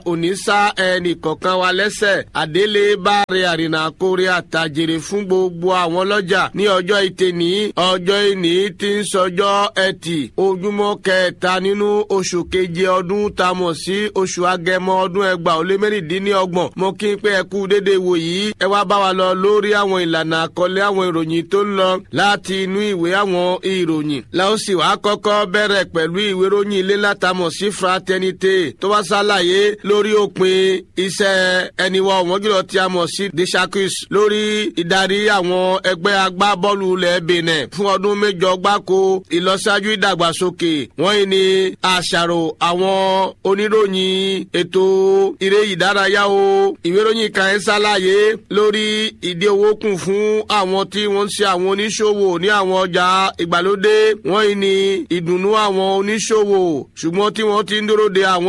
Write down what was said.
òní sá ẹnì kọ̀ọ̀kan wa lẹ́sẹ̀ àdélé báre àrìnà àkórè àtàjèrè fún gbogbo àwọn ọlọ́jà ní ọjọ́ ìtẹ̀ní ọjọ́ ìní tí ń sọjọ́ ẹtì ojúmọ́ kẹta nínú oṣù keje ọdún tá a mọ̀ sí oṣù agẹmọ ọdún ẹgbàá ó lé mẹ́rìndínlọ́gbọ̀n mo kí n pé ẹ kú déédéé wò yìí ẹ wá bá wa lọ lórí àwọn ìlànà àkọlé àwọn ìròyìn tó ń lọ láti inú ìwé àwọn ìròyìn la ó sì wá kọ́kọ́ bẹ̀rẹ̀ pẹ̀lú ìwé ròyìn ilé látàmọ̀ sí fraternité tó wá ṣàlàyé lórí òpin iṣẹ́ ẹniwọ̀ wọ́n jùlọ tí a mọ̀ sí deshakus lórí ìdarí àwọn ẹgbẹ́ agbábọ́ọ̀lù ilẹ̀ benin fún ọdún mẹ́jọ gbáko ìlọsíwájú ìdàgbàsókè wọ́n yìí ní àṣàrò àwọn oníròyìn ètò eré ìdárayá o ìwé ròyìn kan ẹ̀ ṣàlàyé lórí ìdí owó kùn fún àwọn tí wọ́n ń ṣe àwọn oníṣòwò ní àwọn ọjà ìgbàlódé wọ́n yìí ní ìdùnnú àwọn oníṣòwò ṣùgbọ́n tí wọ́n ti ń dúró de àwọn